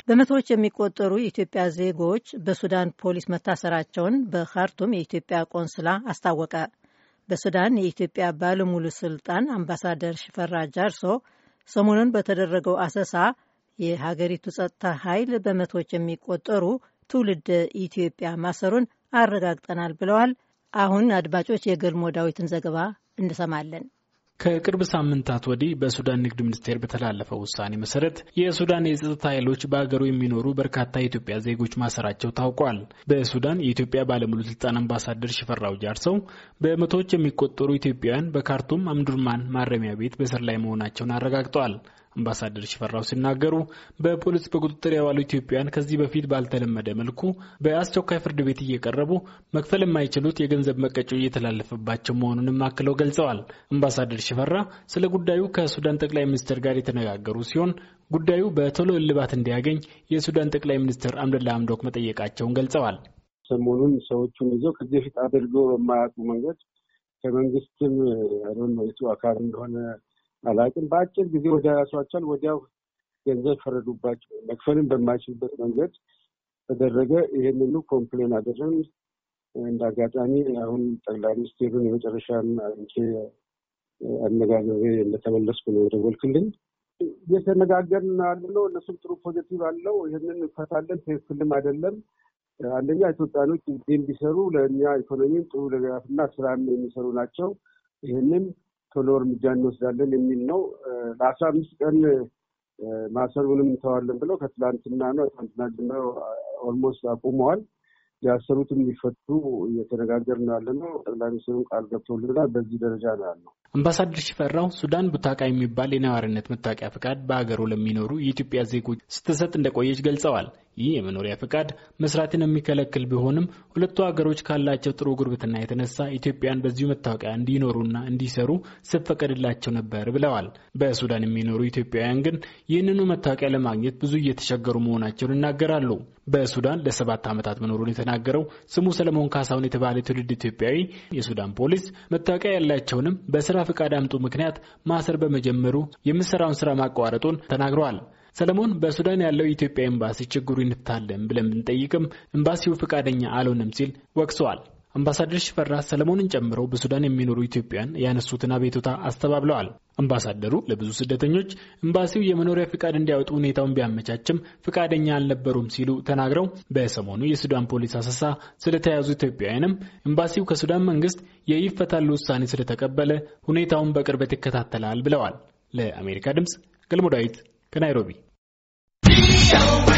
በመቶዎች የሚቆጠሩ የኢትዮጵያ ዜጎች በሱዳን ፖሊስ መታሰራቸውን በካርቱም የኢትዮጵያ ቆንስላ አስታወቀ። በሱዳን የኢትዮጵያ ባለሙሉ ስልጣን አምባሳደር ሽፈራ ጃርሶ ሰሞኑን በተደረገው አሰሳ የሀገሪቱ ጸጥታ ኃይል በመቶዎች የሚቆጠሩ ትውልድ ኢትዮጵያ ማሰሩን አረጋግጠናል ብለዋል። አሁን አድማጮች የገልሞ ዳዊትን ዘገባ እንሰማለን። ከቅርብ ሳምንታት ወዲህ በሱዳን ንግድ ሚኒስቴር በተላለፈው ውሳኔ መሰረት የሱዳን የጸጥታ ኃይሎች በሀገሩ የሚኖሩ በርካታ የኢትዮጵያ ዜጎች ማሰራቸው ታውቋል። በሱዳን የኢትዮጵያ ባለሙሉ ስልጣን አምባሳደር ሽፈራው ጃርሰው በመቶዎች የሚቆጠሩ ኢትዮጵያውያን በካርቱም አምዱርማን ማረሚያ ቤት በስር ላይ መሆናቸውን አረጋግጠዋል። አምባሳደር ሽፈራው ሲናገሩ በፖሊስ በቁጥጥር የዋሉ ኢትዮጵያውያን ከዚህ በፊት ባልተለመደ መልኩ በአስቸኳይ ፍርድ ቤት እየቀረቡ መክፈል የማይችሉት የገንዘብ መቀጮ እየተላለፈባቸው መሆኑንም አክለው ገልጸዋል። አምባሳደር ሽፈራ ስለ ጉዳዩ ከሱዳን ጠቅላይ ሚኒስትር ጋር የተነጋገሩ ሲሆን ጉዳዩ በቶሎ እልባት እንዲያገኝ የሱዳን ጠቅላይ ሚኒስትር አምደላ አምዶክ መጠየቃቸውን ገልጸዋል። ሰሞኑን ሰዎቹን ይዘው ከዚህ በፊት አድርገው በማያውቁ መንገድ ከመንግስትም የቱ አካል እንደሆነ አላውቅም። በአጭር ጊዜ ወደ ያሷቸዋል። ወዲያው ገንዘብ ፈረዱባቸው። መክፈልም በማይችልበት መንገድ ተደረገ። ይህንኑ ኮምፕሌን አደረን። እንደ አጋጣሚ አሁን ጠቅላይ ሚኒስቴሩን የመጨረሻን አግኝቼ አነጋግሬ እንደተመለስኩ ነው የደወልክልኝ። እየተነጋገርን ያለነው እነሱም ጥሩ ፖዘቲቭ አለው። ይህንን እንፈታለን። ትክክልም አይደለም። አንደኛ ኢትዮጵያኖች እዚህ እንዲሰሩ ለእኛ ኢኮኖሚም ጥሩ ድጋፍና ስራም የሚሰሩ ናቸው። ይህንን ቶሎ እርምጃ እንወስዳለን የሚል ነው። ለአስራ አምስት ቀን ማሰሩንም እንተዋለን ብለው ከትላንትና ነው ትላንትና ጀምረው ኦልሞስት አቁመዋል። ያሰሩትም ሊፈቱ እየተነጋገር ነው ያለ ነው። ጠቅላይ ሚኒስትሩም ቃል ገብቶልናል። በዚህ ደረጃ ነው ያለው። አምባሳደር ሽፈራው ሱዳን ቡታቃ የሚባል የነዋሪነት መታወቂያ ፍቃድ በሀገሩ ለሚኖሩ የኢትዮጵያ ዜጎች ስትሰጥ እንደቆየች ገልጸዋል። ይህ የመኖሪያ ፍቃድ መስራትን የሚከለክል ቢሆንም ሁለቱ ሀገሮች ካላቸው ጥሩ ጉርብትና የተነሳ ኢትዮጵያን በዚሁ መታወቂያ እንዲኖሩና እንዲሰሩ ሲፈቀድላቸው ነበር ብለዋል። በሱዳን የሚኖሩ ኢትዮጵያውያን ግን ይህንኑ መታወቂያ ለማግኘት ብዙ እየተቸገሩ መሆናቸውን ይናገራሉ። በሱዳን ለሰባት ዓመታት መኖሩን የተናገረው ስሙ ሰለሞን ካሳሁን የተባለ ትውልድ ኢትዮጵያዊ የሱዳን ፖሊስ መታወቂያ ያላቸውንም በስራ ፍቃድ አምጡ ምክንያት ማሰር በመጀመሩ የምሰራውን ስራ ማቋረጡን ተናግረዋል። ሰለሞን በሱዳን ያለው የኢትዮጵያ ኤምባሲ ችግሩ ይንፍታለን ብለን ብንጠይቅም ኤምባሲው ፈቃደኛ አልሆነም ሲል ወቅሰዋል። አምባሳደር ሽፈራ ሰለሞንን ጨምሮ በሱዳን የሚኖሩ ኢትዮጵያን ያነሱትን አቤቱታ አስተባብለዋል። አምባሳደሩ ለብዙ ስደተኞች ኤምባሲው የመኖሪያ ፍቃድ እንዲያወጡ ሁኔታውን ቢያመቻችም ፍቃደኛ አልነበሩም ሲሉ ተናግረው በሰሞኑ የሱዳን ፖሊስ አሰሳ ስለተያዙ ኢትዮጵያውያንም ኤምባሲው ከሱዳን መንግስት የይፈታሉ ውሳኔ ስለተቀበለ ሁኔታውን በቅርበት ይከታተላል ብለዋል። ለአሜሪካ ድምፅ ገልሞ ዳዊት ከናይሮቢ